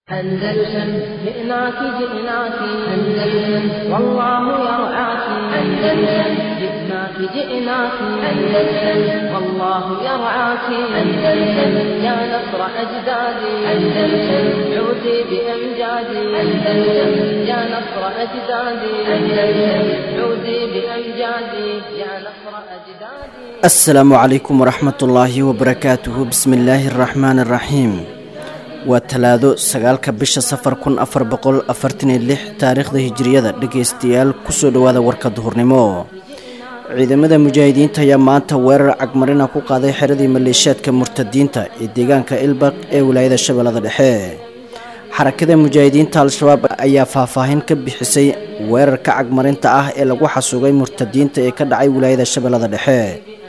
أندلسن جئناك جئناك أندلسن والله يرعاك أندلسن جئناك جئناك أندلسن والله يرعاك أندلسن يا نصر أجدادي أندلسن عودي بأمجادي أندلسن يا نصر أجدادي أندلسن عودي بأمجادي يا نصر أجدادي asalaamu calaykum waraxmat ullaahi wabarakaatuhu bismi illaahi araxmaani araxiim waa talaado sagaalka bisha safar kun afar boqol afartan iyo lix taariikhda hijiriyada dhegaystayaal kusoo dhowaada warka duhurnimo ciidamada mujaahidiinta ayaa maanta weerar cagmarina ku qaaday xeradii maleeshiyaadka murtadiinta ee deegaanka ilbaq ee wilaayada shabeellada dhexe xarakada mujaahidiinta al-shabaab ayaa faahfaahin ka bixisay weerarka cagmarinta ah ee lagu xasuugay murtadiinta ee ka dhacay wilaayada shabeellada dhexe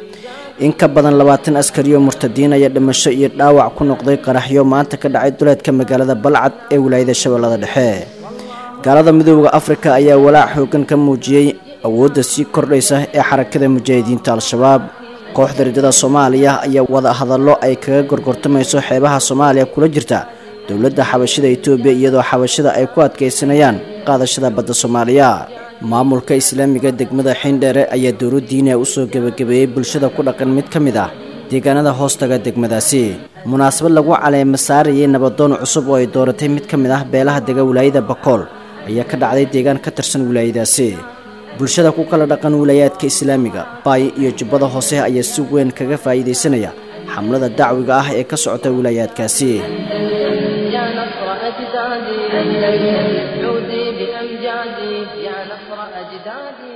in ka badan labaatan askariyo murtadiin ayaa dhimasho iyo dhaawac ku noqday qaraxyo maanta ka dhacay duleedka magaalada balcad ee wilaayada shabeellada dhexe gaalada midooda afrika ayaa walaac xoogan ka muujiyey awoodda sii kordhaysa ee xarakada mujaahidiinta al-shabaab kooxda riddada soomaaliya ayaa wada hadallo ay kaga gorgortamayso xeebaha soomaaliya kula jirta dowladda xabashida etoobiya iyadoo xabashida ay ku adkaysanayaan qaadashada badda soomaaliya maamulka islaamiga degmada xindheere ayaa dowlo diiniya usoo gebagabeeyey bulshada ku dhaqan mid ka mid ah deegaanada hoostaga degmadaasi munaasabad lagu caleema saarayay nabadoon cusub oo ay dooratay mid ka mid ah beelaha dega wilaayada bakool ayaa ka dhacday deegaan ka tirsan wilaayadaasi bulshada ku kala dhaqan wilaayaadka islaamiga baay iyo jubbada hoose ayaa si weyn kaga faa'iidaysanaya xamlada dacwiga ah ee ka socota wilaayaadkaasi يا نصر أجدادي أندلسن عودي بأمجادي يا نصر أجدادي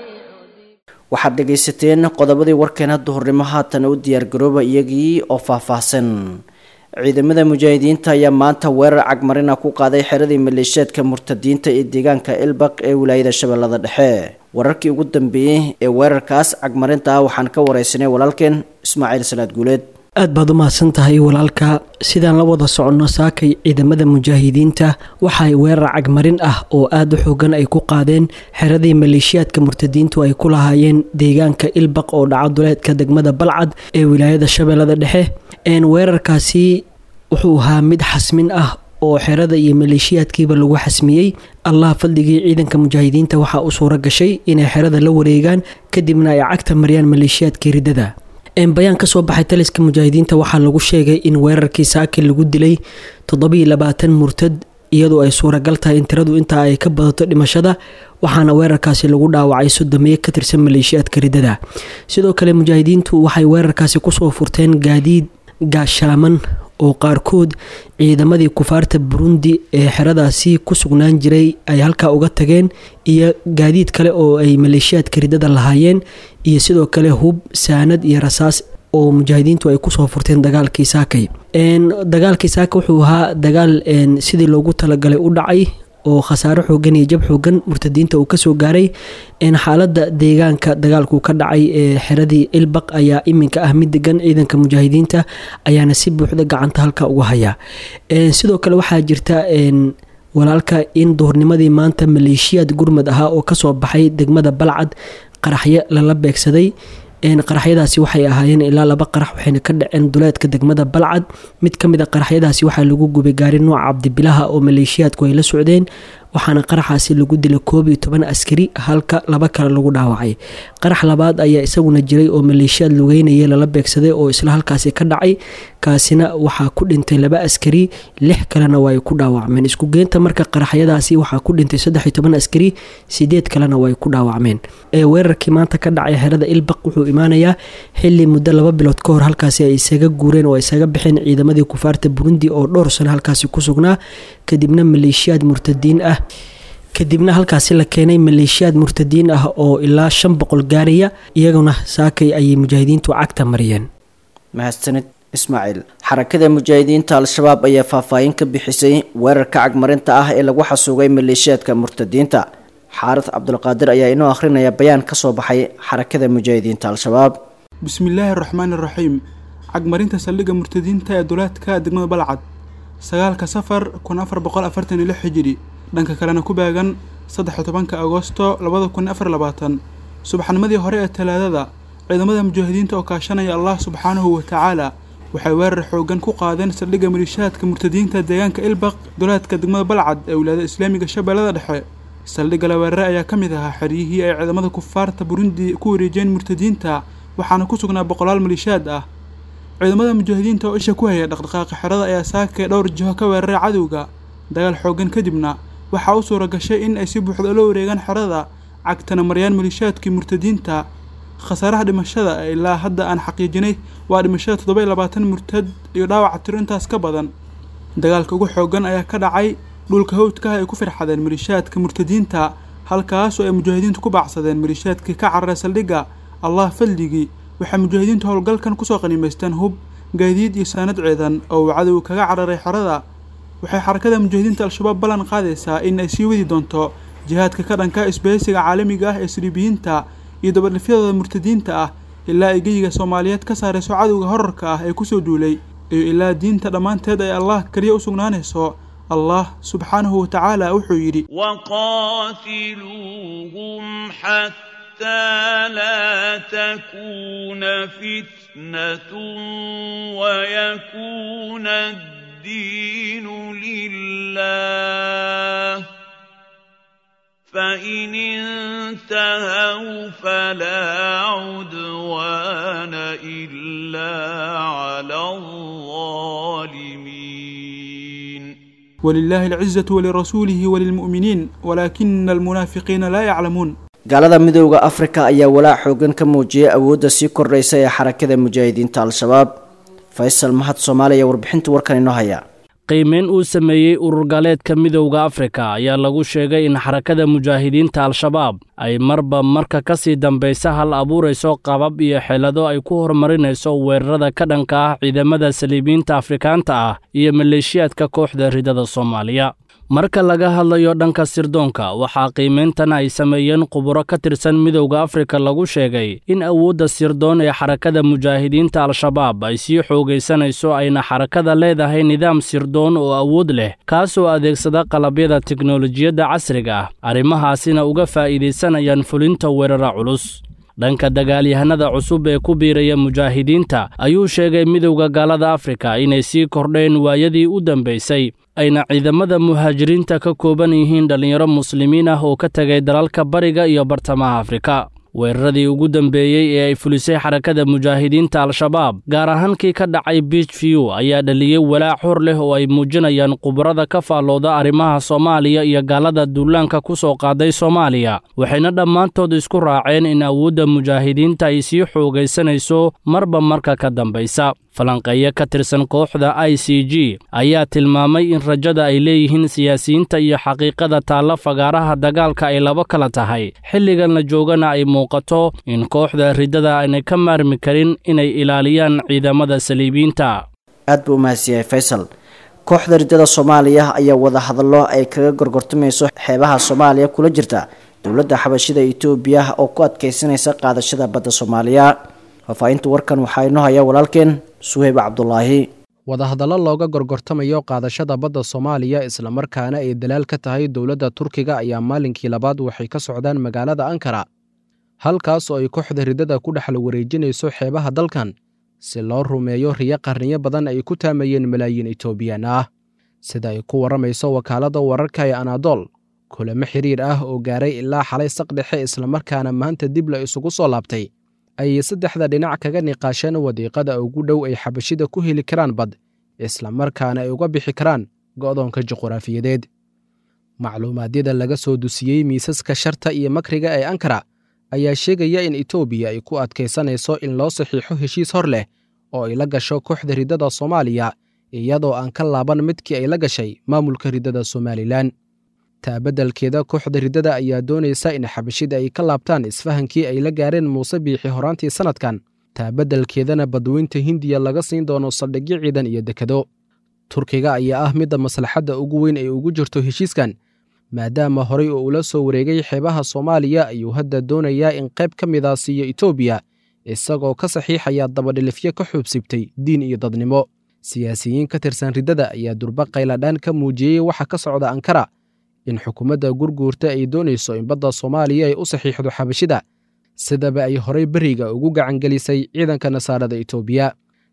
waxaad dhegaysateen qodobadii warkeena duhurnimo haatan u diyaargarooba iyagii oo faahfaahsan ciidamada mujaahidiinta ayaa maanta weerar cagmarina ku qaaday xeradii maleeshiyaadka murtadiinta ee deegaanka ilbaq ee wilaayada shabeellada dhexe wararkii ugu dambeeyey ee weerarkaas cagmarinta ah waxaan ka wareysanay walaalkeen ismaaciil salaad guuleed aad baad u mahadsan tahay walaalka sidaan la wada soconno saakay ciidamada mujaahidiinta waxaay weerar cagmarin ah oo aada u xoogan ay ku qaadeen xeradii maleeshiyaadka murtadiintu ay ku lahaayeen deegaanka ilbaq oo dhaca duleedka degmada balcad ee wilaayada shabeellada dhexe weerarkaasi wuxuu ahaa mid xasmin ah oo xerada iyo maleeshiyaadkiiba lagu xasmiyey allah fadligii ciidanka mujaahidiinta waxaa u suura gashay inay xerada la wareegaan kadibna ay cagta mariyaan maleeshiyaadkii riddada bayaan kasoo baxay taliska mujaahidiinta waxaa lagu sheegay in weerarkii saaki lagu dilay toddobiiyo labaatan murtad iyadoo ay suuragal tahay in tiradu intaa ay ka badato dhimashada waxaana weerarkaasi lagu dhaawacay sodomeeye ka tirsan maleeshiyaadka riddada sidoo kale mujaahidiintu waxay weerarkaasi kusoo furteen gaadiid gaashaaman oo qaarkood ciidamadii kufaarta burundi ee xeradaasi ku sugnaan jiray ay halkaa uga tageen iyo gaadiid kale oo ay maleeshiyaadka riddada lahaayeen iyo sidoo kale hub saanad iyo rasaas oo mujaahidiintu ay kusoo furteen dagaalkii saakay dagaalkii saaka wuxuu ahaa dagaal sidii loogu talagalay u dhacay oo khasaaro xoogan iyo jab xoogan murtadiinta uu kasoo gaaray xaalada deegaanka dagaalku ka dhacay ee xeradii ilbaq ayaa iminka ah mid degan ciidanka mujaahidiinta ayaana si buuxda gacanta halka uga haya sidoo kale waxaa jirta walaalka in duhurnimadii maanta maleeshiyaad gurmad ahaa oo kasoo baxay degmada balcad qaraxyo lala beegsaday qaraxyadaasi waxay ahaayeen ilaa laba qarax waxayna ka dhaceen duleedka degmada balcad mid ka mid a qaraxyadaasi waxaa lagu gubay gaari nooca cabdibilaha oo maleeshiyaadku ay la socdeen waxaana qaraxaasi lagu dilay koob iyo toban askari halka laba kale lagu dhaawacay qarax labaad ayaa isaguna jiray oo maleeshiyaad lugeynaya lala beegsaday oo isla halkaasi ka dhacay kaasina waxaa ku dhintay laba askari lix kalena waa ay ku dhaawacmeen iskugeynta marka qaraxyadaasi waxaa ku dhintay saddex iyo toban askari sideed kalena waa ay ku dhaawacmeen weerarkii maanta ka dhacay xerada ilbaq wuxuu imaanayaa xili muddo laba bilood ka hor halkaasi ay isaga guureen oo isaga baxeen ciidamadii kufaarta burundi oo dhowr sano halkaasi ku sugnaa kadibna maleeshiyaad murtadiin ah kadibna halkaasi la keenay maleeshiyaad murtadiin ah oo ilaa shan boqol gaaraya iyaguna saakay ayay mujaahidiintu cagta mariyeen mahadsanid ismaaciil xarakada mujaahidiinta al-shabaab ayaa faahfaahin ka bixisay weerarka cagmarinta ah ee lagu xasuugay maleeshiyaadka murtadiinta xaarad cabdulqaadir ayaa inoo akhrinaya bayaan ka soo baxay xarakada mujaahidiinta al-shabaab bismillaahi araxmaani araxiim cagmarinta saldhigga murtadiinta ee duleedka degmada balcad sagaalka safar kun afar boqol afartan iyo lix xijiri dhanka kalena ku baagan saddex iyo tobanka agoosto labada kun afar labaatan subaxnimadii hore ee talaadada ciidamada mujaahidiinta oo kaashanaya allah subxaanahu wa tacaala waxay weerar xooggan ku qaadeen saldhigga maliishaadka murtadiinta deegaanka ilbaq duleedka degmada balcad ee wilaayada islaamiga shabeellada dhexe saldhigga la weerare ayaa ka mid ahaa xeryihii ay ciidamada kufaarta burundi ku wareejiyeen murtadiinta waxaana ku sugnaa boqolaal maliishaad ah ciidamada mujaahidiinta oo isha ku haya dhaqdhaqaaqa xerada ayaa saakay dhowr jiho ka weeraray cadowga dagaal xooggan kadibna waxaa u suura gashay in ay si buuxda ula wareegaan xerada cagtana maryaan maliishaadkii murtadiinta khasaaraha dhimashada ee ilaa hadda aan xaqiijinay waa dhimashada toddoba iyo labaatan murtad iyo dhaawaca tiro intaas ka badan dagaalka ugu xooggan ayaa ka dhacay dhulka hawdkaha ay ku firxadeen maliishaadka murtadiinta halkaasoo ay mujaahidiintu ku baacsadeen maliishaadkii ka cararay saldhigga allah fadligii waxay mujaahidiintu howlgalkan kusoo qanimaysteen hub gaadiid iyo saanad ciidan oo uu cadowga kaga cararay xerada waxay xarakada mujaahidiinta al-shabaab ballan qaadaysaa in ay sii wadi doonto jihaadka ka dhanka isbahaysiga caalamiga ah ee siriibiyiinta iyo dabadhifyadooda murtadiinta ah ilaa ay geyiga soomaaliyeed ka saarayso cadowga horarka ah ee kusoo duulay iyo ilaa diinta dhammaanteed ay allah keliya u sugnaanayso allah subxaanahu wa tacaala wuxuu yidhi وقاتلوهم حتى لا تكون فتنة ويكون الدين لله فإن انتهوا فلا عدوان إلا على الظالمين ولله العزة ولرسوله وللمؤمنين ولكن المنافقين لا يعلمون gaalada midooda afrika ayaa walaac xoogan ka muujiyay awoodda sii kordhaysa ee xarakada mujaahidiinta al-shabaab faysal mahad soomaaliya warbixinta warkan inoo haya qiimeyn uu sameeyey urur gaaleedka midowda afrika ayaa lagu sheegay in xarakada mujaahidiinta al-shabaab ay marba marka ka sii dambaysa hal abuurayso qabab iyo xeelado ay ku horumarinayso weerarada ka dhanka ah ciidamada saliibiyiinta afrikaanta ah iyo maleeshiyaadka kooxda ridada soomaaliya marka laga hadlayo dhanka sirdoonka waxaa qiimayntan ay sameeyeen khuburo ka tirsan midowda afrika lagu sheegay in awoodda sirdoon ee xarakada mujaahidiinta al-shabaab ay sii xoogaysanayso ayna xarakada leedahay nidaam sirdoon oo awood leh kaasoo adeegsada qalabyada teknolojiyadda casriga ah arrimahaasina uga faa'iidaysanayaan fulinta weerara culus dhanka dagaalyahanada cusub ee ku biiraya mujaahidiinta ayuu sheegay midowda gaalada afrika inay sii kordheen waayadii u dambaysay ayna ciidamada muhaajiriinta ka kooban yihiin dhallinyaro muslimiin ah oo ka tegay dalalka bariga iyo bartamaha afrika weeraradii ugu dambeeyey ee ay fulisay xarakada mujaahidiinta al-shabaab gaar ahaan kii ka dhacay biich view ayaa dhaliyey walaac hor leh oo ay muujinayaan khubarada ka faallooda arrimaha soomaaliya iyo gaalada duulaanka ku soo qaaday soomaaliya waxayna dhammaantood isku raaceen in awoodda mujaahidiinta ay sii xoogaysanayso marba marka ka dambaysa falanqeeyo ka tirsan kooxda i c g ayaa tilmaamay in rajada ay leeyihiin siyaasiyiinta iyo xaqiiqada taalla fagaaraha dagaalka ay laba kala tahay xilligan la joogana ay muuqato in kooxda riddada aanay ka maarmi karin inay ilaaliyaan ciidamada saliibiyiinta aad buu umahadsiyahay faysal kooxda riddada soomaaliya ayaa wadahadallo ay kaga gorgortamayso xeebaha soomaaliya kula jirta dowladda xabashida etoobiya oo ku adkaysanaysa qaadashada badda soomaaliya faahfaahinta warkan waxaa inoo haya walaalkeen suheyb cabdulaahi wadahadallo looga gorgortamayo qaadashada badda soomaaliya islamarkaana ay dalaal ka tahay dowladda turkiga ayaa maalinkii labaad waxay ka socdaan magaalada ankara halkaas oo ay kooxda riddada ku dhexla wareejinayso xeebaha dalkan si loo rumeeyo riyo qarniyo badan ay ku taamayeen malaayiin etoobiyaan ah sida ay ku warramayso wakaaladda wararka ee anadol kulamo xiriir ah oo gaaray ilaa xalay saqdhexe islamarkaana maanta dib la isugu soo laabtay ayay saddexda dhinac kaga niqaasheen wadiiqada ugu dhow ay xabashida ku heli karaan bad islamarkaana ay uga bixi karaan go'doonka juquraafiyadeed macluumaadyada laga soo dusiyey miisaska sharta iyo makriga ee ankara ayaa sheegaya in etoobiya ay ku adkaysanayso in loo saxiixo heshiis hor leh oo ay la gasho kooxda riddada soomaaliya iyadoo aan ka laaban midkii ay la gashay maamulka riddada somalilan taabeddelkeeda kooxda riddada ayaa doonaysa in xabashida ay ka laabtaan isfahankii ay la gaareen muuse biixi horaantii sannadkan taabeddelkeedana badweynta hindiya laga siin doono saldhigyo ciidan iyo dekado turkiga ayaa ah midda maslaxadda ugu weyn ay ugu jirto heshiiskan maadaama horay oo ula soo wareegay xeebaha soomaaliya ayuu hadda doonayaa in qayb ka mida siiyo etoobiya isagoo ka saxiixaya dabadhilifyo ka xuubsibtay diin iyo dadnimo siyaasiyiin ka tirsan riddada ayaa durba qayladhaan ka muujiyey waxa ka socda ankara in xukuumadda gurguurta ay doonayso in badda soomaaliya ay u saxiixdo xabashida sidaba ay horay beriga ugu gacangelisay ciidanka nasaarada etoobiya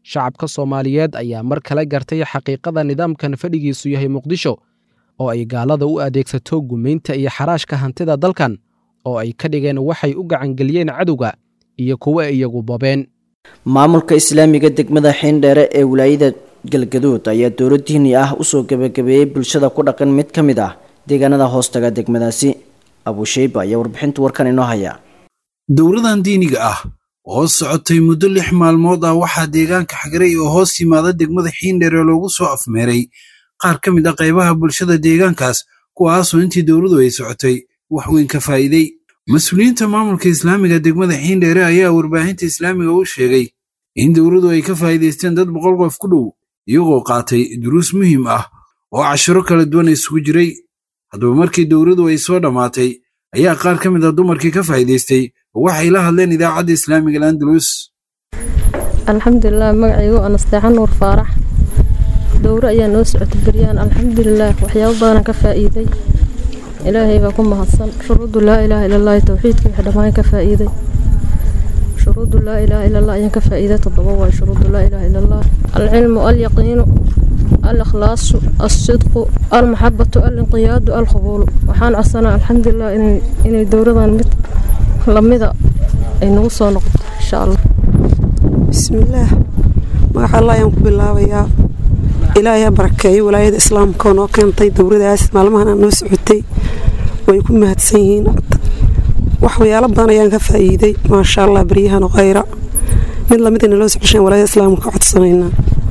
shacabka soomaaliyeed ayaa mar kale gartay xaqiiqada nidaamkan fadhigiisu yahay muqdisho oo ay gaalada u adeegsato gumaynta iyo xaraashka hantida dalkan oo ay ka dhigeen waxay u gacangeliyeen cadowga iyo kuwa iyagu bobeen maamulka islaamiga degmada xiindheere ee wilaayada galgaduud ayaa dowlad diini ah usoo gebagabeeyey bulshada ku dhaqan mid ka mid ah deegaanada hoostaga degmadaasi abusheyba ayaa warbixinta warkan inoo haya dowladan diiniga ah oo socotay muddo lix maalmood ah waxaa deegaanka xagarey oo hoos yimaada degmada xiindheere loogu soo afmeeray qaar ka mid ah qaybaha bulshada deegaankaas kuwaasoo intii dowladu ay socotay wax weyn ka faa'iidey mas-uuliyiinta maamulka islaamiga degmada xiindheere ayaa warbaahinta islaamiga u sheegay in dowladu ay ka faa'iidaysteen dad boqol qof ku dhow iyagoo qaatay duruus muhiim ah oo cashiro kala duwan isugu jiray haddaba markii dowladu ay soo dhammaatay ayaa qaar ka mid ah dumarkii ka faa'iidaystay oo waxay la hadleen idaacadda islaamiga alandalus alxamdulilah magacaygu anasteexan nuur faarax dowro ayaa noo socotay beryaan alxamdulilaah waxyaabo badanaan ka faa'iiday ilaahay baa ku mahadsan shuruudu laa ilaaha ila allahi towxiidka wix dhammaan ka faa'iiday shuruudu laa ilaaha ila allah ayaan ka faa'iiday toddoba waay shuruudu laa ilaaha ila allah alcilmu alyaqiinu alikhlaasu alsidqu almaxabatu alinqiyaadu alqabuulu waxaan codsanaa alxamdulilah inay dowradan mid lamida ay nagu soo noqoto insha allah bismillaah magaca allah ayaan ku bilaabayaa ilaahay ha barakeeyo walaayada islaamka oo noo keentay dowradaas maalmahana noo socotay way ku mahadsan yihiin waxyaalo badan ayaan ka faa'iiday maasha allah baryahan khayra mid lamid inaloo socoshaan walaayada islaamka ka codsanaynaa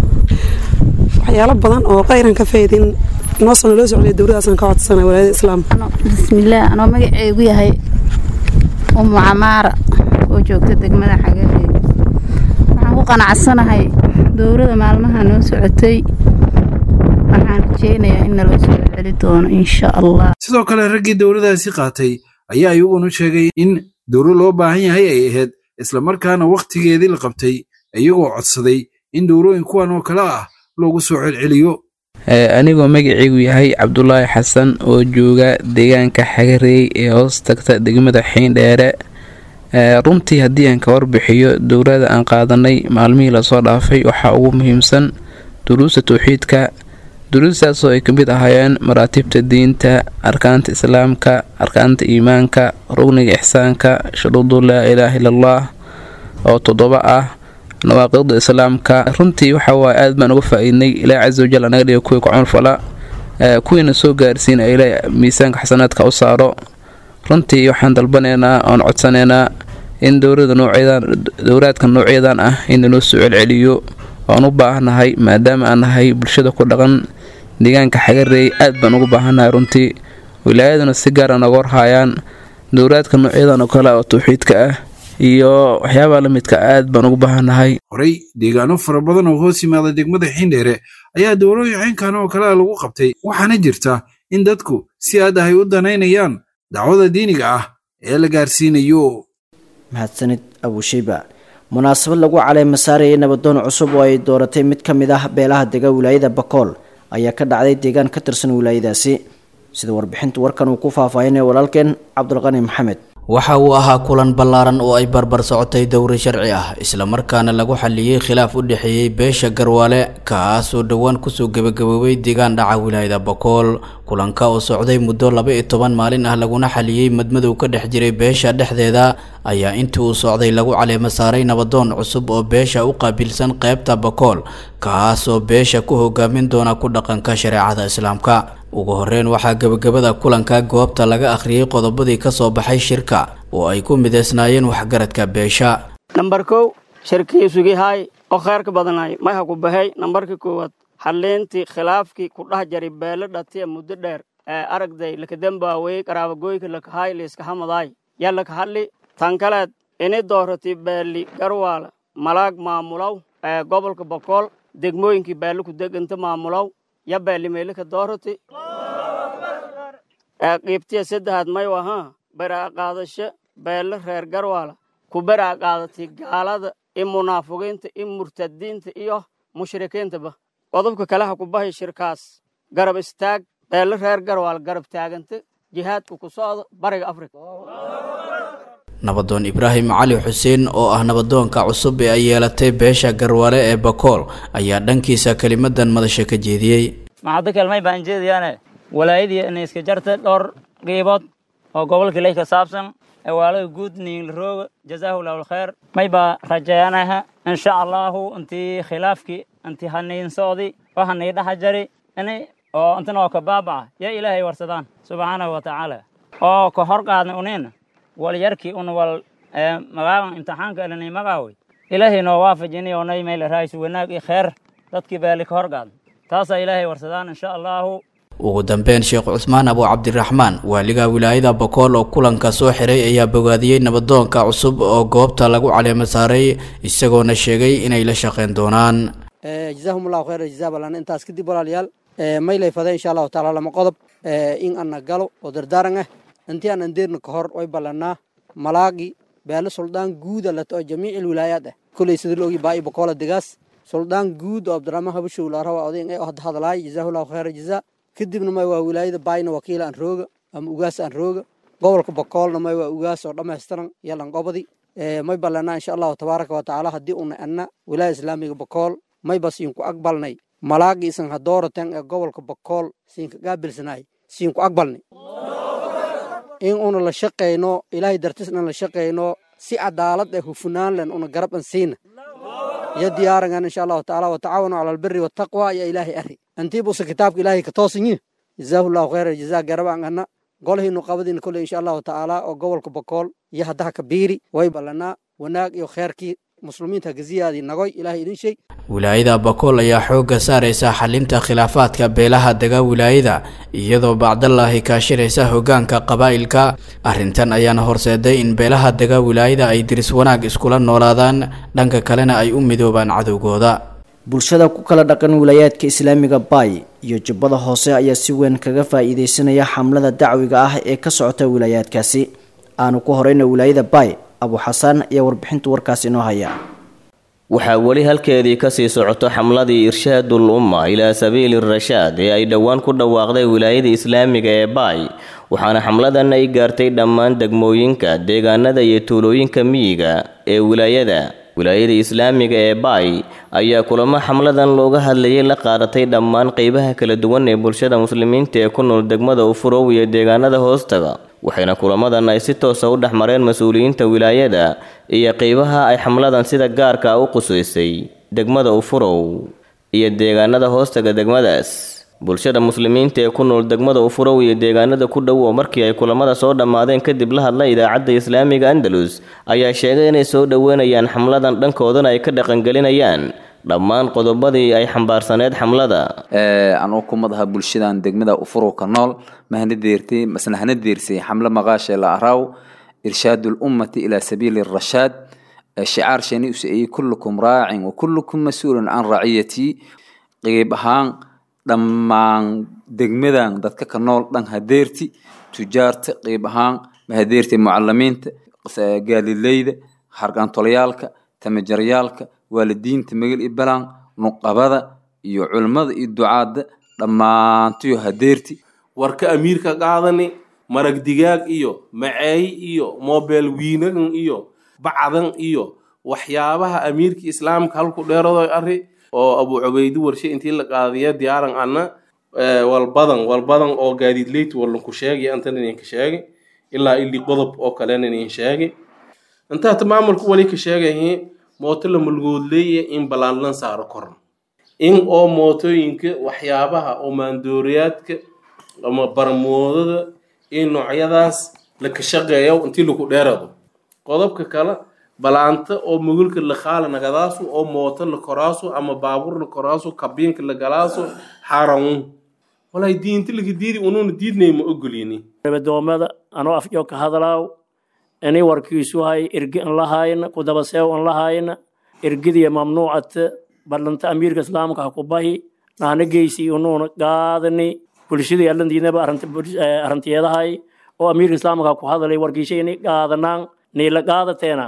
waxyaalo badan oo khayran ka faa'iidayn noosoo naloo socday dowradaasaan ka codsanay walaayada islaamka bismillaah anoo magaceygu yahay umu camaara oo joogta degmada xagareed waxaan ku qanacsanahay dowrada maalmaha noo socotay waxaan rajeynayaa in naloo soo celi doono insha allah sidoo kale raggii dowladaasi qaatay ayaa iyaguna sheegay in dowlo loo baahan yahay ay ahayd islamarkaana wakhtigeedii la qabtay iyagoo codsaday in dowlooyin kuwan oo kale ah loogu soo celceliyo anigoo magaceygu yahay cabdulaahi xasan oo jooga deegaanka xagareey ee hoos tagta degmada xiindheere runtii haddii aan ka warbixiyo dowlada aan qaadanay maalmihii lasoo dhaafay waxaa ugu muhiimsan duruusta towxiidka duruustaasoo ay ka mid ahaayeen maraatibta diinta arkaanta islaamka arkaanta iimaanka rugniga ixsaanka shuruudu laa ilaaha ilallaah oo toddoba ah nawaaqiqda islaamka runtii waxa waaye aad baan uga faa-iidnay ilaahi casa wajal anaga dhiga kuwii ku camalfala kuwiina soo gaarsiina ilaahi miisaanka xasanaadka u saaro runtii waxaan dalbanaynaa oon codsanaynaa in dowlada noocyadan dowlaadka noocyadan ah in lanoo soo celceliyo waan u baahannahay maadaama aan nahay bulshada ku dhaqan deegaanka xagareey aad baan ugu baahannahay runtii wilaayaduna si gaara nooga warhaayaan dowlaadka noocyadan oo kale oo tawxiidka ah iyo waxyaabaha la midka aad baan ugu baahannahay horey deegaano fara badan oo hoos yimaada degmada xiindheere ayaa dowlooyin caynkan oo kalea lagu qabtay waxaana jirta in dadku si aad ahay u danaynayaan dacwada diiniga ah ee la gaarsiinayo mahadsanid abusheyba munaasabad lagu caleema saarayay nabadoon cusub oo ay dooratay mid ka mid ah beelaha dega wilaayada bakool ayaa ka dhacday deegaan ka tirsan wilaayadaasi sida warbixinta warkan uu ku faahfaahinaya walaalkeen cabdulqani maxamed waxa uu ahaa kulan ballaaran oo ay barbar socotay dowri sharci ah islamarkaana lagu xaliyey khilaaf u dhexeeyey beesha garwaale kaas oo dhowaan kusoo gebagaboobay deegaan dhaca wilaayada bakool kulanka oo socday muddo laba iyo toban maalin ah laguna xaliyey madmadow ka dhex jiray beesha dhexdeeda ayaa intii uu socday lagu caleemo saaray nabadoon cusub oo beesha u qaabilsan qeybta bakool kaas oo beesha ku hogaamin doona ku dhaqanka shareecada islaamka ugu horeyn waxaa gebagabada kulanka goobta laga akhriyey qodobadii ka soo baxay shirka oo ay ku midaysnaayeen waxgaradka beesha nambar kow shirkii sugihaay oo kheyrka badanaay mayha ku baxay nambarka koowaad xaliintii khilaafkii ku dhex jaray beelo dhatiya muddo dheer ee aragday lakadambaawey qaraabagoyka lakahaay liiskahamadaay yaa laka hadli tan kaleed ini dooratay beeli garwaala malaag maamulow ee gobolka bokool degmooyinkii beelo ku deganta maamulow ya beelimeelika doorati ee qiibtiya saddexaad mayu ahaa beraa qaadasho beelo reer garwaala ku beraa qaadatay gaalada i munaafiqiinta i murtadiinta iyo mushrikiintaba qodobka kale ha ku bahay shirkaas garab istaag beelo reer garwaal garab taaganta jihaadka ku socda bariga afrika nabadoon ibraahim cali xuseen oo ah nabadoonka cusub ee ay yeelatay beesha garwaale ee bakool ayaa dhankiisa kelimadan madasha ka jeediyey maxaddo kelmay baan jeediyaane walaayadii inay iska jarta dhowr qiibood oo gobolka ley ka saabsan awaalada guud niinlarooga jazaahu llahu alkheer may baa rajeeyanaha insha allahu intii khilaafkii intii haniin socdi oo hanii dhaxa jari ini oo intan oo ka baabaca yaa ilaahay warsadaan subxaanahu wa tacaala oo ka hor qaadna uniina wal yarkii un wal magaaban imtixaanka elanay magaawey ilaahay noo waafajini oo nay mayla raaysu wanaag iyo kheer dadkii baali ka hor qaadna taasaa ilaahay warsadaan insha allahu ugu dambeyn sheekh cusmaan abu cabdiraxmaan waaliga wilaayada bakool oo kulanka soo xiray ayaa bogaadiyey nabadoonka cusub oo goobta lagu caleemo saaray isagoona sheegay inay la shaqeyn doonaan jazaahum allahu khayra jazaa balan intaas kadib walaalayaal maylay fade insha allahu taala lama qodob in ana galo oo dardaaran ah intii aan andeerna ka hor way ballanaa malaagi beelo suldaan guuda lato oo jamiic wilaayaad ah kuley sida loogi baa'i bakoola degaas suldaan guud oo abdiraxmaan habashow laarawa odayn ee hadda hadlaay jazaahu allahu khayra jazaa kadibna may waa wilaayada baayna wakiil aan rooga ama ugaas aan rooga gobolka bakoolna may waa ugaas oo dhammaystiran iyo lanqobadi may ballanaa insha allahu tabaaraka wa tacaala haddii una anna wilaaya islaamiga bakool may ba siinku aqbalnay malaagi isan hadooratan ee gobolka bakool siinka gaabilsanaay siinku aqbalnay in una la shaqayno ilaahay dartisna la shaqayno si cadaalad ee hufunaan len una garab an siina iyo diyaarangan insha allahu tacaala watacaawanu cala albiri wataqwa iyo ilaahay ari antii buusa kitaabka ilaahay ka toosanyi jazaahu llahu khayra jazaa garabaan ana golhiinu qabadiina kolley insha allahu tacaala oo gobolka bakool iyo haddaha kabiiri way ballanaa wanaag iyo kheerkii muslimiinta gaziyaadii nagoy ilaahay idin sheeg wilaayada bakool ayaa xoogga saaraysa xalinta khilaafaadka beelaha dega wilaayada iyadoo bacdallaahi kaashiraysa hoggaanka qabaa'ilka arrintan ayaana horseeday in beelaha dega wilaayada ay diris wanaag iskula noolaadaan dhanka kalena ay u midoobaan cadowgooda bulshada ku kala dhaqan wilaayaadka islaamiga baay iyo jubbada hoose ayaa si weyn kaga faa'iidaysanaya xamlada dacwiga ah ee ka socota wilaayaadkaasi aanu ku horeyna wilaayada baay abu xasaan ayaa warbixinta warkaas inoo haya waxaa weli halkeedii kasii socoto xamladii irshaadul umma ilaa sabiili rashaad ee ay dhowaan ku dhawaaqday wilaayada islaamiga ee baay waxaana xamladan ay gaartay dhammaan degmooyinka deegaanada iyo tuulooyinka miyiga ee wilaayada wilaayada islaamiga ee baay ayaa kulamo xamladan looga hadlayay la qaadatay dhammaan qeybaha kala duwan ee bulshada muslimiinta ee ku nool degmada ufurow iyo deegaanada hoostaga waxayna kulamadan ay si toosa u dhex mareen mas-uuliyiinta wilaayada iyo qeybaha ay xamladan sida gaarka u qusaysay degmada ufurow iyo deegaanada hoostaga degmadaas bulshada muslimiinta ee ku nool degmada ufurow iyo deegaanada ku dhow oo markii ay kulamada soo dhammaadeen kadib la hadla idaacadda islaamiga andalus ayaa sheegay inay soo dhoweynayaan xamladan dhankoodana ay ka dhaqangelinayaan dhammaan qodobadii ay xambaarsaneed xamlada anuu kumadaha bulshadan degmada ufurow ka nool mahanadeertay maslahanadeersay xamlo maqaashe la araw irshaad lummati ilaa sabiili rashaad shicaar shani usaeyey kullukum raacin wa kullukum mas-uulun can raciyatii qeyb ahaan dhammaan degmadan dadka ka nool dhan hadeerti tujaarta qeyb ahaan mahadeerta mucalimiinta gaalileyda hargaantolayaalka tamajaryaalka waalidiinta magal iyo balaan nuqabada iyo culimmada iyo ducaadda dhammaantiyo hadeerti warka amiirka qaadani marag digaag iyo maceey iyo mobel wiinagan iyo bacdan iyo waxyaabaha amiirka islaamka halku dheerado ari oo abu cubaydi warshe intii la qaadiya diyaaran ana walbadan walbadan oo gaadiidleyt walanku sheegay antan idinka sheegay ilaa ili qodob oo kalena idin sheegay intaata maamulku wali ka sheegayi mooto la mulgoodleeya in balaanlan saaro koran in oo mootooyinka waxyaabaha oo maandooriyaadka ama barmoodada in noocyadaas la ka shaqeeyo intii laku dheerado qodobka kale balaanta oo mugulka la qaala nagadaasu oo mooto la koraasu ama baabuur la koraasu kabiinka la galaasu xaaraun walay diinta laga diidi unuuna diidnay ma ogolini adoomada anoo afjo ka hadlaaw inay warkiisu hay ergi an lahayna kudabaseew an lahayna ergidiya mamnuucata ballanta amiirka islaamka ha ku bahi nahna geysi unuuna qaadani bulshadii allandiinaba arrantiyeedahay oo amiirka islaamka ha ku hadalay warkiisha inay qaadanaan niila qaadateena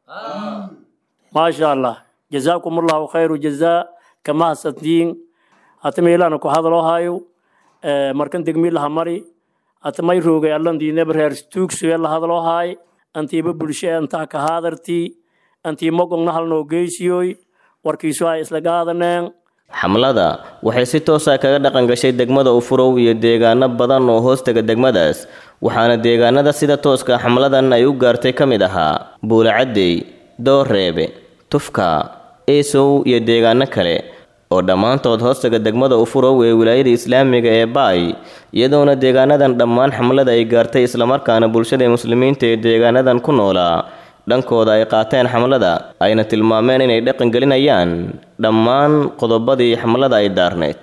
maasha allah jazaakum allahu khayru jazaa kama hasantiin hata meelaana ku hadaloo hayo markan degmi laha mari hata may roogay allandiinaba reer stuugsuge la hadaloo haay antiiba bulshe antaa ka haadartii antii mogongna halnoo geysiyoy warkiisu ay isla qaadaneen xamlada waxay si toosa kaga dhaqan gashay degmada ufurow iyo deegaano badan oo hoostaga degmadaas waxaana deegaanada sida tooska xamladan ay u gaartay ka mid ahaa buulacadey dooreebe tufka eesow iyo deegaano kale oo dhammaantood hoostaga degmada ufurow ee wilaayada islaamiga ee baay iyadoona deegaanadan dhammaan xamlada ay gaartay islamarkaana bulshada muslimiinta ee deegaanadan ku noolaa dhankooda ay qaateen xamlada ayna tilmaameen inay dhaqan gelinayaan dhammaan qodobadii xamlada ay daarneyd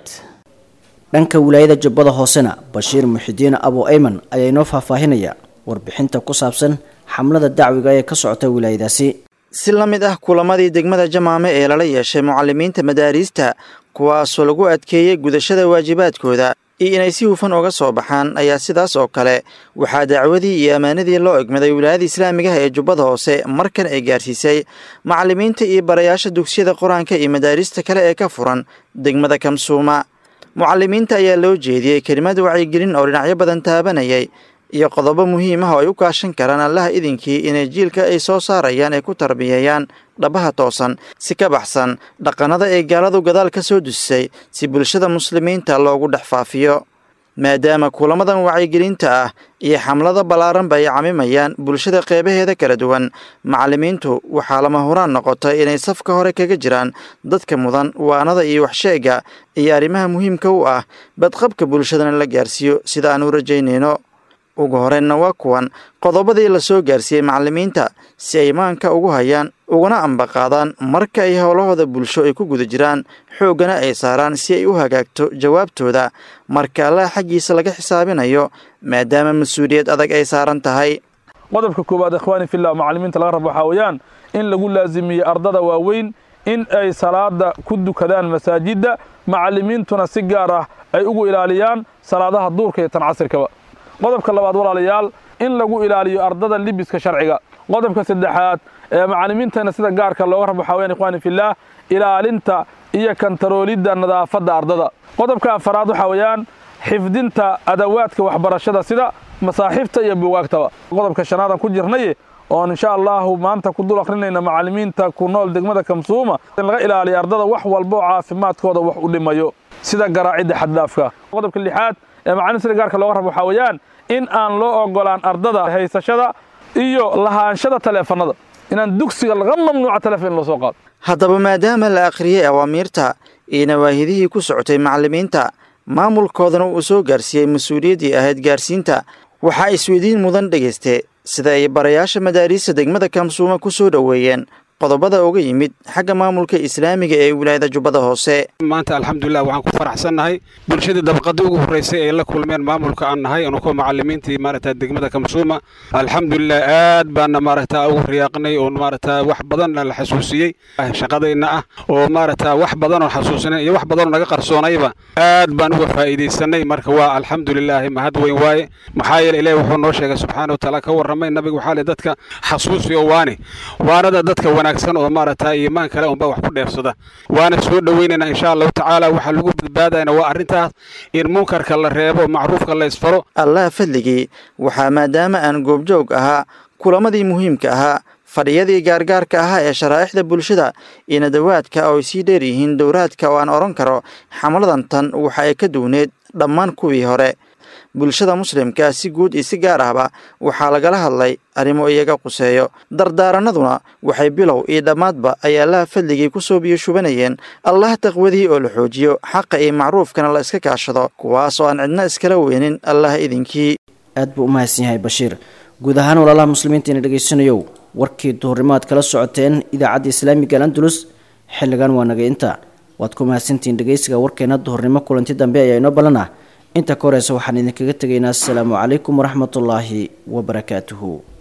dhanka wilaayada jubbada hoosena bashiir muxidiin abu ayman ayaa inoo faahfaahinaya warbixinta ku saabsan xamlada dacwiga ee ka socota wilaayadaasi si la mid ah kulamadii degmada jamaame ee lala yeeshay mucalimiinta madaariista kuwaasoo lagu adkeeyey gudashada waajibaadkooda iyo inay si hufan uga soo baxaan ayaa sidaas oo kale waxaa dacwadii iyo ammaanadii loo egmaday wilaayada islaamigaha ee jubbada hoose markan ay gaarsiisay macalimiinta iyo barayaasha dugsiyada qur-aanka iyo madaarista kale ee ka furan degmada kamsuuma mucalimiinta ayaa loo jeediyey kelimad wacyigelin oo dhinacyo badan taabanayay iyo qodobo muhiim ah oo ay u kaashan karaan allaha idinkii inay jiilka ay soo saarayaan ay ku tarbiyeeyaan dhabaha toosan si ka baxsan dhaqannada ay gaaladu gadaal ka soo dusisay si bulshada muslimiinta loogu dhex faafiyo maadaama kulamadan wacyigelinta ah iyo xamlada ballaaranba ay camimayaan bulshada qeybaheeda kala duwan macalimiintu waxaa lama huraan noqotay inay safka hore kaga jiraan dadka mudan waanada iyo waxsheega iyo arrimaha muhiimka u ah badqabka bulshadana la gaarsiiyo sida aan u rajaynayno ugu horreynna waa kuwan qodobadii la soo gaarsiiyey macalimiinta si ay maanka ugu hayaan uguna ambaqaadaan marka ay howlahooda bulsho ay ku guda jiraan xooggana ay saaraan si ay u hagaagto jawaabtooda marka allaha xaggiisa laga xisaabinayo maadaama mas-uuliyad adag ay saaran tahay qodobka koowaad ikhwaani fillah macalimiinta laga rabo waxaa weeyaan in lagu laasimiyo ardada waaweyn in ay salaada ku dukadaan masaajidda macalimiintuna si gaar ah ay ugu ilaaliyaan salaadaha duurka iyo tan casirkaba qodobka labaad walaalayaal in lagu ilaaliyo ardada libiska sharciga qodobka saddexaad ee macalimiintana sida gaarka looga rabo waxaa weyaan ikhwaani fillaah ilaalinta iyo kantaroolidda nadaafadda ardada qodobka afaraad waxaa weeyaan xifdinta adawaadka waxbarashada sida masaaxiifta iyo buugaagtaba qodobka shanaadan ku jirnay oon insha allahu maanta ku dul akrinayna macalimiinta ku nool degmada kamsuuma in laga ilaaliyo ardada wax walba oo caafimaadkooda wax u dhimayo sida garaacidda xaddaafka qodobka lixaad ee macalin sida gaarka looga rabo waxaa weeyaan in aan loo ogolaan ardada haysashada iyo lahaanshada taleefanada inaan dugsiga laga mamnuuca taleefon in loo soo qaado haddaba maadaama la akhriyey awaamiirta iyo nawaahidihii ku socotay macalimiinta maamulkoodana uu soo gaarsiiyey mas-uuliyaddii ahayd gaarsiinta waxaa isweydiin mudan dhegayste sida ay barayaasha madaariista degmada kamsuuma ku soo dhoweeyeen qodobada uga yimid xagga maamulka islaamiga ee wilaayada jubbada hoose maanta alxamdulilah waxaan ku faraxsannahay bulshadii dabaqadii ugu horreysay ay la kulmeen maamulka aan nahay anu kuwa macalimiintii maaragta degmada kamsuuma alxamdulilah aad baana maaragta ugu riyaaqnay oo maaragta wax badanna la xasuusiyey shaqadayna ah oo maaragta wax badanoo xasuusinay iyo wax badanoo naga qarsoonayba aad baan uga faa'iidaysanay marka waa alxamdulilaahi mahad weyn waaye maxaa yeele ilaahi wuxuu noo sheegay subxaana watacaala ka warramay nabiga waxaa le dadka xasuusiyo waane waanada dadka wanaagsan oo maaragta iimaan kale unba wax ku dheefsada waana soo dhoweynaynaa insha allahu tacaala waxaa lagu badbaadayna waa arrintaas in munkarka la reebo macruufka la isfaro allah fadligii waxaa maadaama aan goobjoog ahaa kulamadii muhiimka ahaa fadhiyadii gaargaarka ahaa ee sharaa'ixda bulshada iyo nadawaadka oo ay sii dheer yihiin dowraadka oo aan odhan karo xamladan tan waxa ay ka duwneed dhammaan kuwii hore bulshada muslimka si guud iyo si gaar ahba waxaa lagala hadlay arrimo iyaga quseeyo dardaaranaduna waxay bilow iyo dhammaadba ay allaha fadligii ku soo biyo shubanayeen allah taqwadii oo la xoojiyo xaqa iyo macruufkana la iska kaashado kuwaas oo aan cidna iskala weynin allah idinkii aad buu u mahadsan yahay bashiir guud ahaan walaalaha muslimiinta ina dhegaysanayow warkii duhurnimo aad kala socoteen idaacadda islaamiga al andalus xilligan waa naga inta waad ku mahadsantihiin dhegaysiga warkeena duhurnimo kulanti dambe ayaa inoo ballan ah inta ka horeysa waxaan idinkaga tegaynaa asalaamu calaykum waraxmatullaahi wabarakaatuhu